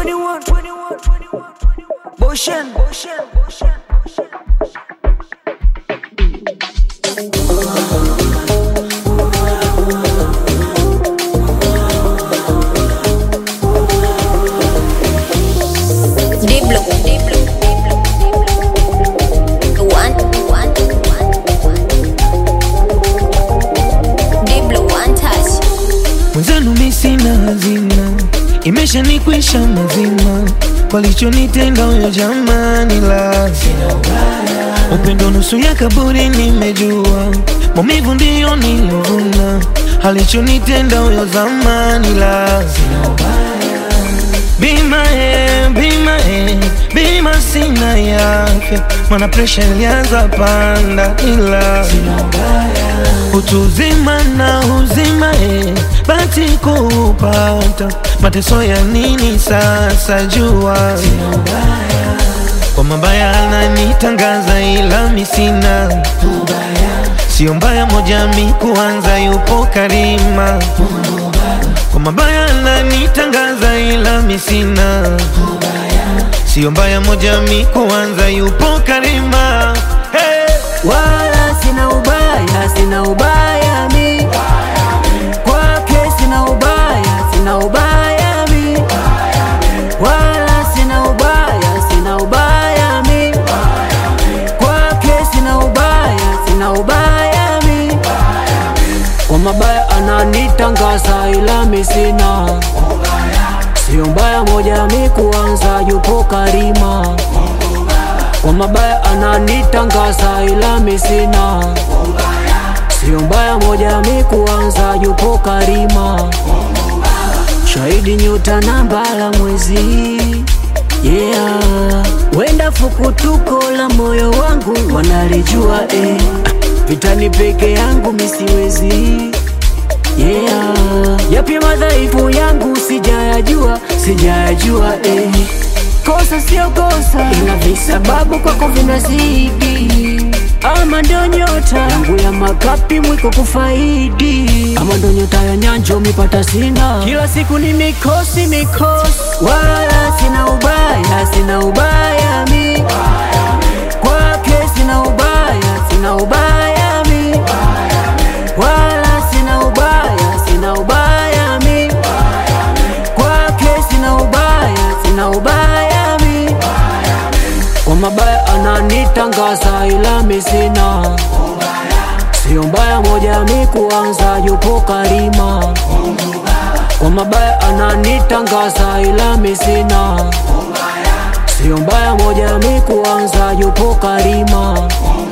21, 21, 21, Boshen, Boshen, Boshen. Diblo, Diblo, One, one, one, Diblo, one touch. Mwenzenu mi sina hazina, imeshanikwisha mazima, walichonitenda huyo jamani, la upendo nusu ya kaburi, nimejua maumivu ndiyo nilivuna, alichonitenda huyo zamani, la bima e, bima e, bima sina yake, mana presha ilianza panda, ila utu uzima na uzima e, bati kupata mateso ya nini sasa jua kwa mabaya ananitangaza ila misina sio mbaya moja mi kuanza yupo karima kwa mabaya ananitangaza ila misina sio mbaya moja mi kuanza yupo karima hey! Wala sina ubaya, sina ubaya mi kwake, sina ubaya, sina ubaya mi wala sina ubaya, sina ubaya mi kwake, sina ubaya, sina ubaya mi kwa mabaya ananitangaza, ila mi sina sio mbaya moja mi kuanza, yupo karima kwa mabaya ananitangaza ila mi sina sio mbaya moja mi kuanza yupo karima shahidi nyota na mbala mwezi yeah wenda fukutuko la moyo wangu wanalijua eh. vitani peke yangu misiwezi yeah yapi madhaifu yangu sijayajua sijayajua eh. kosa sio kosa ila visababu kwako vinazidi ama ndo nyota yangu ya makapi mwiko kufaidi ama ndo nyota ya nyanjo mipata sina kila siku ni mikosi mikosi wala sina ubaya sina ubaya mi kwake sina ubaya sina ubaya mi wala sina ubaya sina ubaya mi kwake sina ubaya sina ubaya mi kwa mabaya ananitangaza ila mi sina sio mbaya moja mi kuanza yupo karima kwa mabaya ananitangaza ila mi sina sio mbaya moja mi kuanza yupo karima